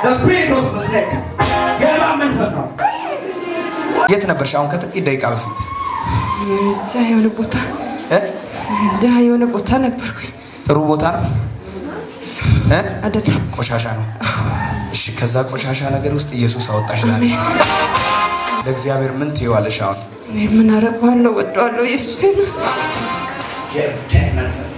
ስፒሪት ኦፍ ሴክ የእባብ መንፈስ ነው። የት ነበርሽ አሁን ከጥቂት ደቂቃ በፊት እንጃ የሆነ ቦታ እ? እንጃ የሆነ ቦታ ነበርኩኝ። ጥሩ ቦታ ነው እ? አይደለም ቆሻሻ ነው እሺ ከዛ ቆሻሻ ነገር ውስጥ ኢየሱስ አወጣሽ ዛሬ ለእግዚአብሔር ምን ትይዋለሽ አሁን እኔ ምን አረገዋለሁ? ወደዋለሁ ኢየሱስ የእብደት መንፈስ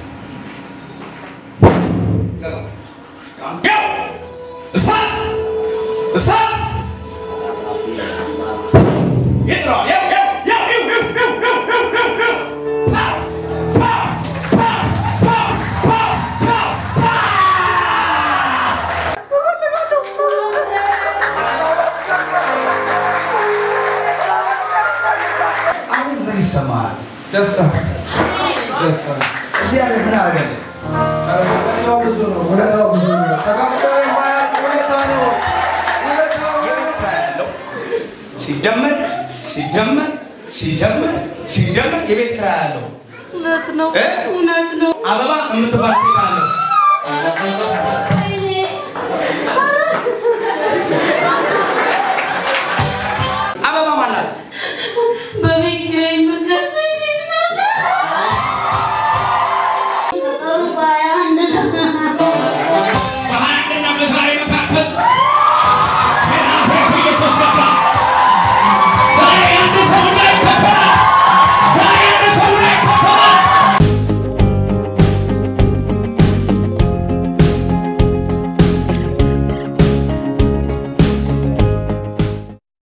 ያው እሳት እሳት ይጥራል። ያው ያው ያው ያው ያው ያው ያው ያው ያው ያው ፓው ፓው ፓው ፓው ፓው ፓው አሁን ምን ይሰማሃል? ደስታ ደስታ እግዚአብሔር ምን አደረገ? ውለታው ብዙ ነው። ውለታው ብዙ ነው። ተቀምጦ የማያልቅ ውለታ ነው። ውለታው የት ያለው ሲጀመር ሲጀመር ሲጀመር ሲጀመር የቤት ኪራይ ያለው እውነት ነው፣ እ? እውነት ነው። አበባ የምትባል ሴት አለ